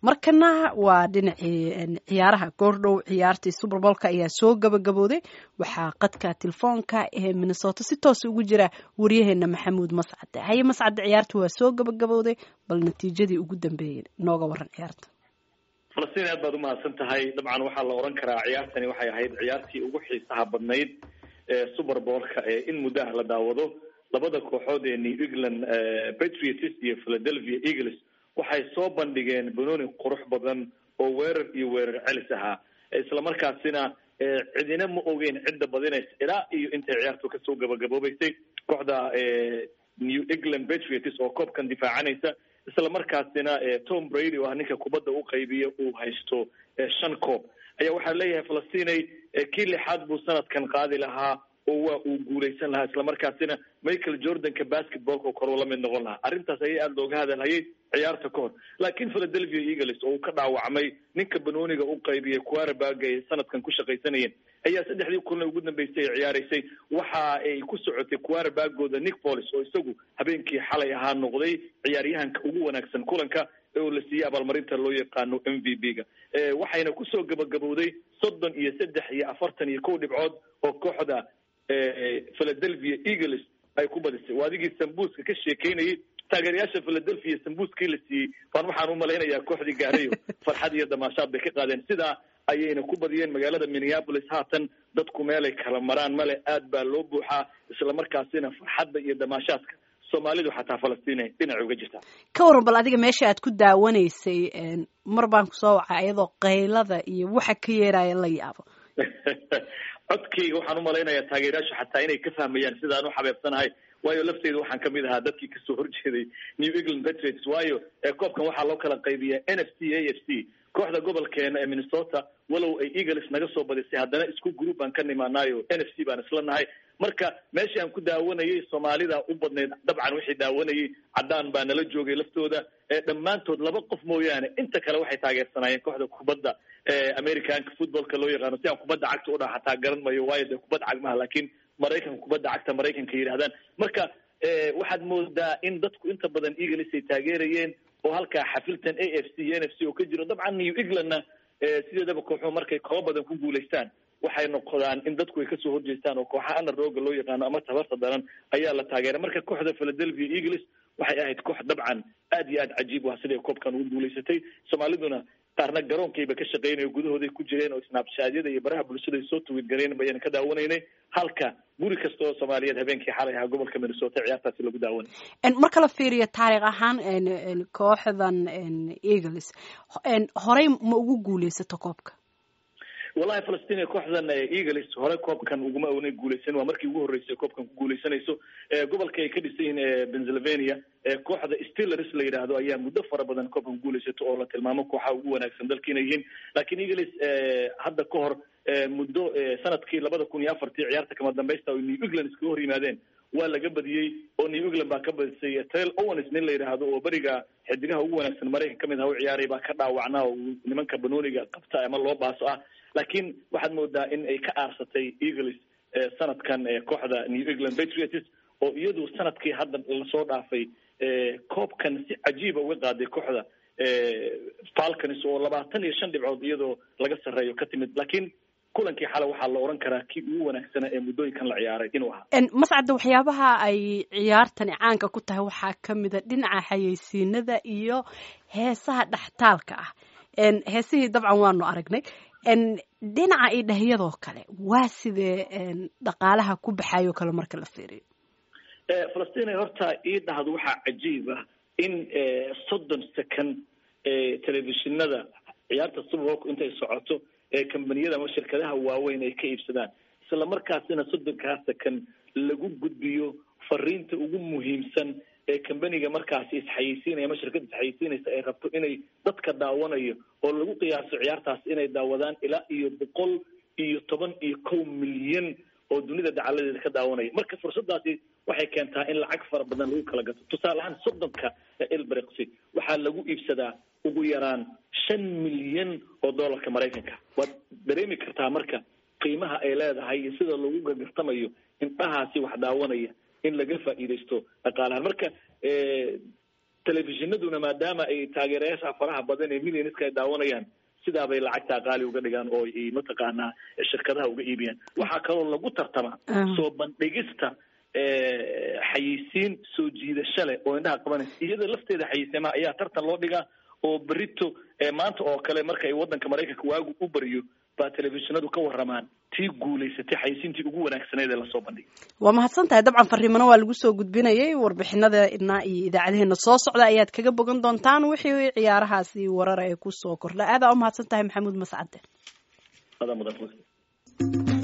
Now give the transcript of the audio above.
markana waa dhinacii ciyaaraha goordhow ciyaartii suberbolka ayaa soo gabagabooday waxaa qadka telefoonka ee minnesota si toosa ugu jira waryaheena maxamuud mascade haye mascade ciyaarta waa soo gabagabooday bal natiijadii ugu dambeeyey nooga waran ciyaarta falastiin aad baad umahadsan tahay dabcan waxaa la oran karaa ciyaartani waxay ahayd ciyaartii ugu xiisaha badnayd ee suberbolka ee in muddaha la daawado labada kooxood ee new england patriots iyo philadelphia eagles waxay soo bandhigeen banooni qurux badan oo weerar iyo weerar celis ahaa islamarkaasina cidina ma ogeyn cidda badinaysa ilaa iyo intay ciyaartu kasoo gabagaboobeysay kooxda new england patriots oo koobkan difaacanaysa islamarkaasina tom brady oo ah ninka kubadda u qaybiya uu haysto shan koob ayaa waxaa leeyahay falastinay kii lixaad buu sanadkan qaadi lahaa oo waa uu guuleysan lahaa islamarkaasina michael jordanka basketballka koruu la mid noqon lahaa arrintaas ayaa aada looga hadalhayay ciyaarta ka hor laakiin philadelphia eagles oo uu ka dhaawacmay ninka banooniga u qaybiyay quarterbaga ay sanadkan ku shaqaysanayeen ayaa saddexdii kulna ugu dambeysay ay ciyaaraysay waxa ay ku socotay quarterbagooda nick polis oo isagu habeenkii xalay ahaa noqday ciyaaryahanka ugu wanaagsan kulanka oo la siiyey abaalmarinta loo yaqaano m v b ga waxayna kusoo gabagabowday soddon iyo saddex iyo afartan iyo kow dhibcood oo kooxda philadelphia eagles ay ku badisay waa adigii sambuuska ka sheekeynayay taageerayaasha philadelphia sambuuskii la siiyey baan waxaan umalaynayaa kooxdii gaarayo farxad iyo damaashaad bay ka qaadeen sidaa ayayna ku badiyeen magaalada minneapolis haatan dadku meelay kala maraan male aad baa loo buuxaa islamarkaasina farxadda iyo damaashaadka soomaalidu xataa falastiin dhinaca uga jirtaa ka waran bal adiga meesha aad ku daawanaysay mar baan kusoo wacay ayadoo qaylada iyo waxa ka yeeraya la yaabo codkayga waxaan umalaynayaa taageerayaashu xataa inay ka fahmayaan sidaan u xabeebsanahay waayo lafteyda waxaan kamid ahaa dadkii kasoo horjeeday new england patriots waayo koobkan waxaa loo kala qaybiya n f c a f c kooxda gobolkeena ee minnesota walow ay eagles naga soo badisay haddana isku group baan ka nimaanaayo n f c baan isla nahay marka meeshii aan ku daawanayay soomaalida u badnayd dabcan wixii daawanayay caddaan baa nala joogay laftooda dhammaantood laba qof mooyaane inta kale waxay taageersanaayeen kooxda kubadda americanka footballka loo yaqaano si aan kubadda cagta u dhaha xataa garan mayo waayo dee kubadda cag maha laakiin maraykanka kubadda cagta maraykanka yidhahdaan marka waxaad moodaa in dadku inta badan eagles ay taageerayeen oo halkaa xafiltan a f c iyo n f c oo ka jiro dabcan new englandna sideedaba kooxuhu markay koobo badan ku guulaystaan waxay noqdaan in dadku ay kasoo horjeestaan oo kooxa anarooga loo yaqaano ama tabarta daran ayaa la taageeray marka kooxda philadelphia eagles waxay ahayd koox dabcan aad iyo aad cajiib u ah siday koobkan ugu guulaysatay soomaaliduna qaarna garoonkayba ka shaqeynayo gudahooday ku jireen oo snaabshaadyada iyo baraha bulshada ay soo tuwid gareen bayaan ka daawanaynay halka guri kasta oo soomaaliyeed habeenkii xalay ahaa gobolka minnesota ciyaartaasi lagu daawanay marka la fiiriyo taariikh ahaan kooxdan eagles horey ma ugu guuleysato koobka wallahi falastiin kooxdan eagles hore koobkan uguma una guuleysan waa markii ugu horreysay koobkan ku guuleysanayso gobolka ay ka dhisan yihiin pennsylvania kooxda steelers la yidhaahdo ayaa muddo fara badan koobkan guuleysato oo la tilmaamo kooxaha ugu wanaagsan dalka inay yihiin laakiin eagles hadda ka hor muddo sanadkii labada kun iyo afartii ciyaarta kama dambaysta oo new england iskaga hor yimaadeen waa laga badiyey oo new england baa ka badisay trail owens nin la yidhaahdo oo beriga xidigaha ugu wanaagsan maraykan kamid aha u ciyaaray baa ka dhaawacnaa oo nimanka banooniga qabta ama loo baaso ah laakiin waxaad moodaa in ay ka aarsatay eagles sanadkan kooxda new england patriots oo iyadu sanadkii hadda lasoo dhaafay koobkan si cajiiba uga qaaday kooxda falcons oo labaatan iyo shan dhibcood iyadoo laga sarreeyo ka timid laakiin kulankii xale waxaa la oran karaa kii ugu wanaagsanaa ee muddooyinkan la ciyaaray inuu ahaa mascadda waxyaabaha ay ciyaartani caanka ku tahay waxaa kamida dhinaca xayeysiinada iyo heesaha dhextaalka ah heesihii dabcan waanu aragnay dhinaca iyo dhahyadoo kale waa sidee dhaqaalaha ku baxayo kale marka la fiiriyo falastiin horta ii dhahdo waxaa cajiib ah in soddon second telefishinada ciyaarta suberbolku intay socoto ee kambaniyada ama shirkadaha waaweyn ay ka iibsadaan isla markaasina soddonkaa second lagu gudbiyo fariinta ugu muhiimsan ee kambaniga markaasi isxayeysiinaya ama shirkada isxayeysiinaysa ay rabto inay dadka daawanayo oo lagu qiyaaso ciyaartaas inay daawadaan ilaa iyo boqol iyo toban iyo kow milyan oo dunida dacaladeeda ka daawanaya marka fursadaasi waxay keentaa in lacag fara badan lagu kala gato tusaale ahaan soddonka elbrexi waxaa lagu iibsadaa ugu yaraan shan milyan oo dollarka maraykanka waad dareemi kartaa marka qiimaha ay leedahay iyo sida lagu gagartamayo indhahaasi wax daawanaya in laga faa'iidaysto dhaqaalahan marka telefishinaduna maadaama ay taageerayaasha faraha badan ee millionska ay daawanayaan sidaabay lacagtaa qaali uga dhigaan oo ay mataqaanaa shirkadaha uga iibiyaan waxaa kaloo lagu tartamaa soo bandhigista xayeysiin soo jiidasho leh oo indhaha qabanaysa iyada lafteeda xayeysiimaha ayaa tartan loo dhigaa oo berito maanta oo kale marka ay waddanka maraykanka waagu u bariyo baa telefishinadu ka waramaan tii guulaysatay xayeysiintii ugu wanaagsaneed ee lasoo bandhigay waa mahadsan tahay dabcan fariimano waa lagu soo gudbinayay warbixinada idnaa iyo idaacadaheena soo socda ayaad kaga bogan doontaan wixii ciyaarahaasi warar ee kusoo kordha aadaa u mahadsan tahay maxamuud mascade adaa mudan